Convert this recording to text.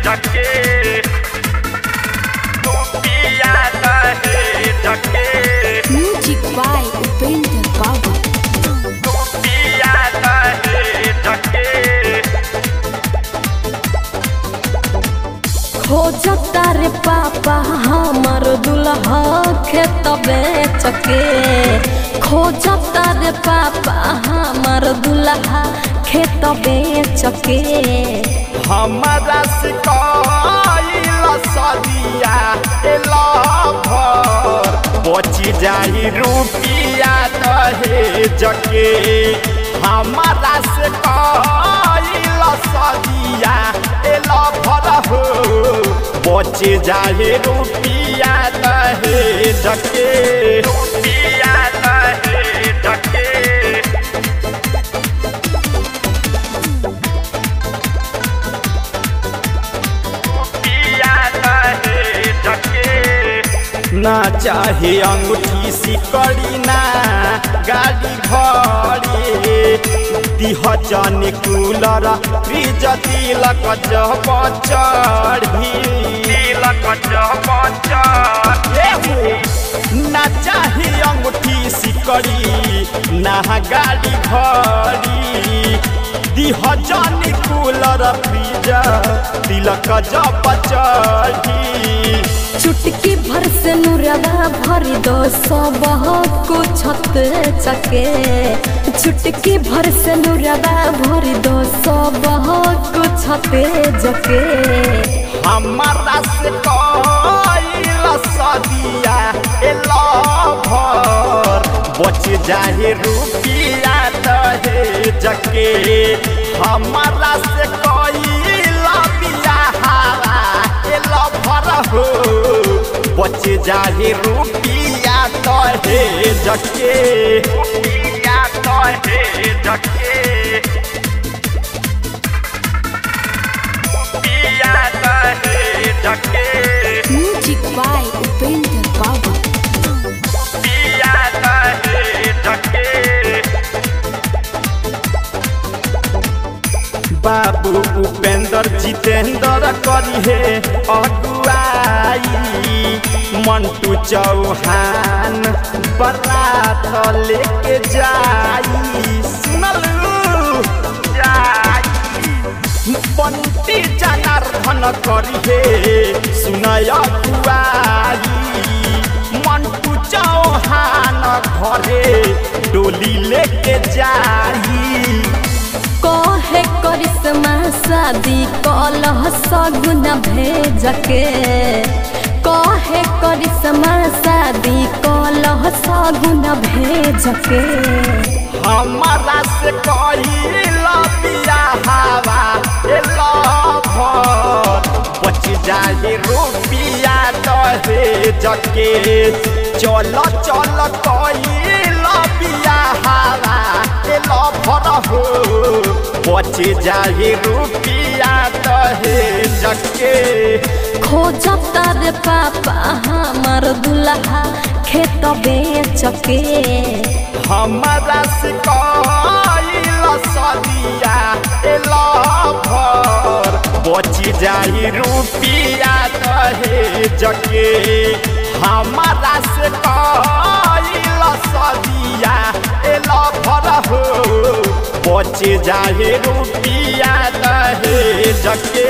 ढके रुपिया दहे ढके Music by Upender Baba. रुपिया दहे ढके खोजता रे पापा हमर दुल्हा खेत बेच के खोजता रे पापा हमर दुल्हा खेत बेच के हमारा सिकाइल सदिया एला भर बची जाई रुपिया दहे जके हमारा सिकाइल सदिया एला भर हो बची जाई रुपिया दहे जके रुपिया दहे जके पिया दहे ढके ना चाहे अंगूठी सिकड़ी ना गाड़ी घड़ी दिह जाने कूलर फ्रिज तिलक जब चढ़ी तिलक जब चढ़ी ना चाहे अंगूठी सिकड़ी ना गाड़ी घड़ी दिह जाने कूलर फ्रिज तिलक जब चढ़ी चुटकी भर से नुरवा भर दो सब को छत चके चुटकी भर से नुरवा भर दो सब को छत जके हमारा से कइल सदिया एला भर बच जाए रुपिया दहे जके हमारा से कइल बियाहारा एला भर हो बच जाए रुपिया दहे जके रुपिया दहे जके पिया दहे ढके म्यूजिक बाय उपेंद्र बाबा पिया दहे ढके बाबू उपेंद्र जितेंद्र करी हे अगुआई मंटू चौहान बरात लेके जाई सुनलू जाई बंटी जनार्दन करी हे सुनय अगुआई मंटू चौहान घरे डोली लेके जाई कहे करिश्मा शादी कलह सगुन भेज के कहे करिश्मा शादी कलह सगुन भेज के हमारा से कइल बियाहवा एला भर बच जाए रुपिया दहे जके चल चल कइल बियाहवा एला भर हो बच जाए रुपिया दहे जके खोजता रे पापा हमर दुल्हा खेत बेच के हमारा से कइल सदिया एला भर बची जाई रुपिया दहे जके हमारा से कइल सदिया एला भर हो बच जाए रुपिया दहे जके